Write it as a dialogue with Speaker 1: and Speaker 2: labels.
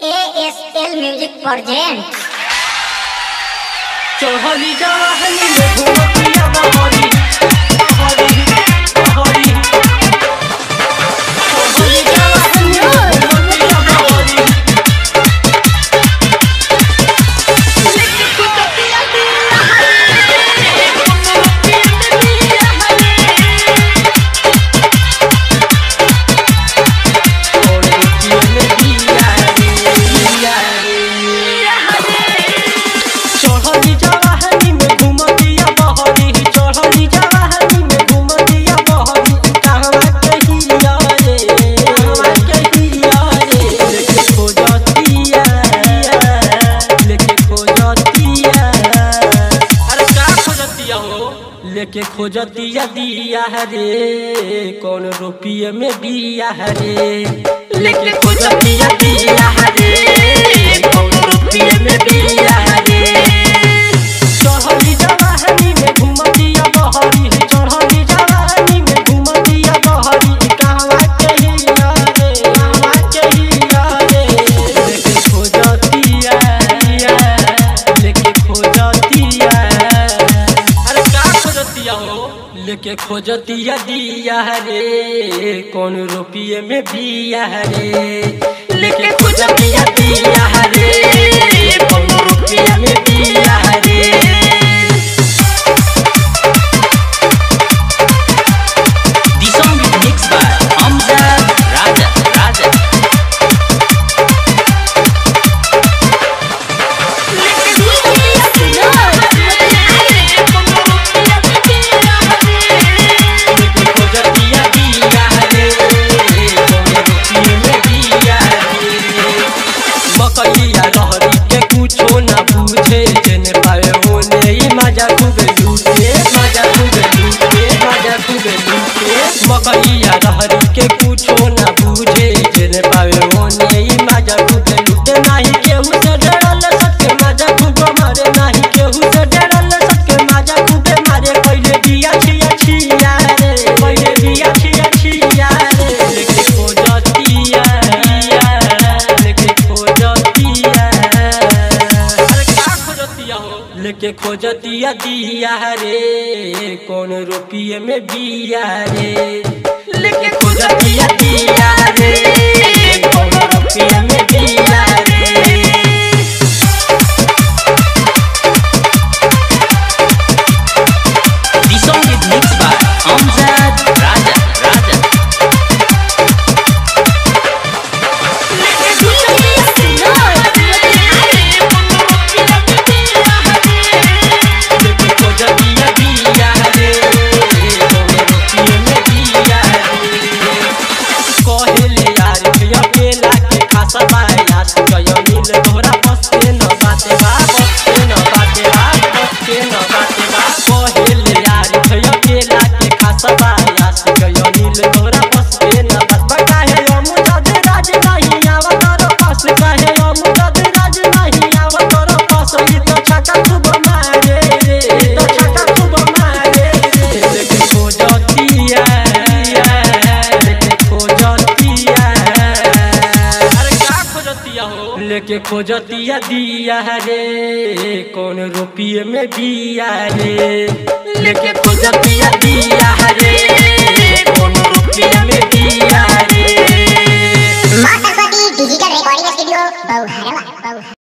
Speaker 1: ASL Music Presents
Speaker 2: चढ़ली जवाहनी में घूमतिया बहरी बहरी बहरी चढ़ली जवाहनी में घूमतिया बहरी और रुपये में दिया रे दिया रे चढ़ली जवाहनी में घूमतिया बहरी चढ़ली जवाहनी में घूमतिया बहरी कहवा कहिया रे कहवा कहिया रे लेके खोजतिया लेके खोजतिया अरे का खोजतिया हो लेके खोजतिया दिया रे कौन रुपये में बिया रे लेके खोजतिया दिया रे कौन रुपये में बिया रे चढ़ली जवाहनी में घूमतिया बहरी चढ़ली जवाहनी में घूमतिया बहरी कहवा कहिया रे कहवा कहिया रे लेके खोजतिया लेके खोजतिया अरे का खोजतिया हो लेके खोजतिया दिया रे कौन रुपये में बिया रे लेके खोजतिया दिया रे कौन रुपये में बिया रे
Speaker 3: The song is mixed by Amjad Raja. Raja.
Speaker 2: लेके खोजतिया दिया रे कौन रुपये में बिया रे मकैया रहरी के कुछो ना बुझे जेने पाए होने ही मजा खूबे लूटे मजा खूबे लूटे मजा खूबे लूटे मकैया रहरी के कुछो ना बुझे जेने पाए होने ही मजा खूबे लूटे नाही केहू से डरल सके मजा खूबे मारे नाही केहू से डरल सके मजा खूबे मारे पहिले बिया छिया छिया रे पहिले बिया छिया छिया रे लेके खोजतिया लेके खोजतिया अरे का खोजतिया हो लेके खोजतिया दिया रे कौन रुपये में बिया रे लेके खोजतिया दिया रे कौन रुपये में बिया रे
Speaker 3: The song is mixed by Amjad Raja. Raja.
Speaker 2: लेके खोजतिया दिया रे कौन रुपये में बिया रे कहेले यार भैया बेला के खासा बायास गयो नील तोरा बसते न बाते बा बसते न बाते बा बसते न बाते बा कहेले यार भैया बेला के खासा बायास गयो नील तोरा बसते न बस काहे अमु जद राज नहीं आवा तोर पास काहे अमु जद राज नहीं आवा तोर पास ई तो छका खूब मारे रे ई तो छका खूब मारे रे लेके खोजतिया लेके खोजतिया अरे का खोजतिया हो लेके खोजतिया दिया रे कौन रुपये में बिया रे लेके खोजतिया दिया रे कौन रुपये में बिया रे
Speaker 1: माँ सरस्वती डिजिटल रिकॉर्डिंग स्टूडियो बहुहरवा बहु